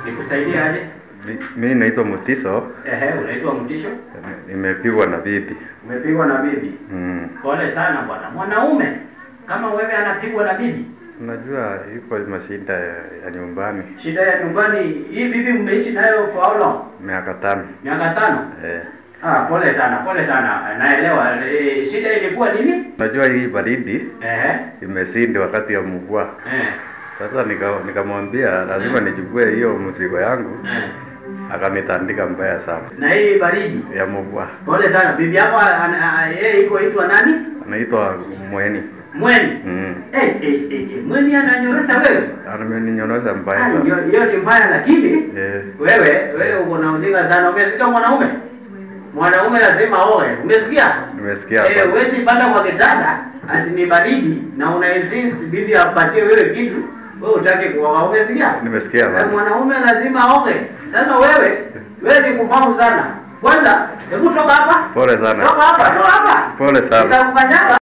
Nikusaidie aje? Mi- Mi naitwa Mutiso, Ehe, unaitwa Mtisho? nimepigwa na bibi. Umepigwa na bibi. Mm. Pole sana bwana. Mwanaume kama wewe anapigwa na bibi, Unajua iko mashinda ya, ya nyumbani shida ya nyumbani, hii bibi mmeishi nayo for how long? miaka tano. Miaka tano? Eh. Ah, pole sana, pole sana. Naelewa. E, shida ilikuwa nini? Unajua hii baridi Ehe. imesindi wakati ya mvua. Eh. Sasa nika- nikamwambia lazima nichukue hiyo mzigo yangu, Eh. akanitandika mbaya sana Na hii baridi. ya mvua. Pole sana. Bibi yako ana- a- yeye iko itwa nani? Anaitwa Mweni. Mweni. Mm. Eh, eh, eh, eh. Mweni ananyorosha wewe? Ameninyonosha mbaya Ah, sana. hiyo hiyo ni mbaya lakini Eh. wewe wewe uko na ujinga sana. Umesikia mwanaume? Mwanaume lazima aoe. Umesikia? Nimesikia Eh, hapa. huwezi panda kwa kitanda ati ni baridi na una insist bibi apatie wewe kitu, wewe utaki kuoga. Umesikia? Nimesikia Eh, hapa. Mwanaume lazima aoge. Sasa wewe wewe ni kupamu sana. Kwanza, hebu toka hapa. Pole sana. Toka hapa, toka hapa. Pole sana. Nitakukanyaga.